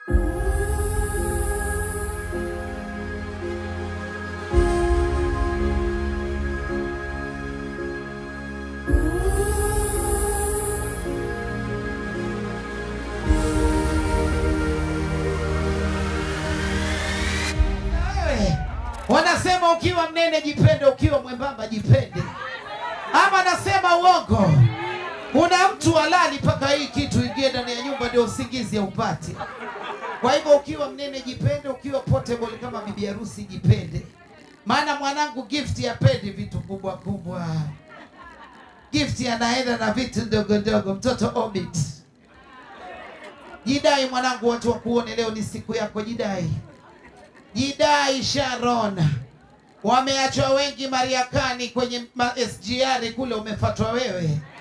Wewe, wanasema ukiwa mnene jipende, ukiwa mwembamba jipende, ama nasema uongo? Kuna mtu halali mpaka hii kitu ingie ndani ya nyumba ndio usingizi upate. Kwa hivyo ukiwa mnene jipende, ukiwa portable kama bibi harusi jipende, maana mwanangu gift yapendi vitu kubwa kubwa. Gift anaenda na vitu ndogo ndogo. Mtoto Orbit, jidai mwanangu, watu wakuone. Leo ni siku yako, jidai jidai Sharon. Wameachwa wengi Mariakani kwenye ma SGR kule, umefatwa wewe.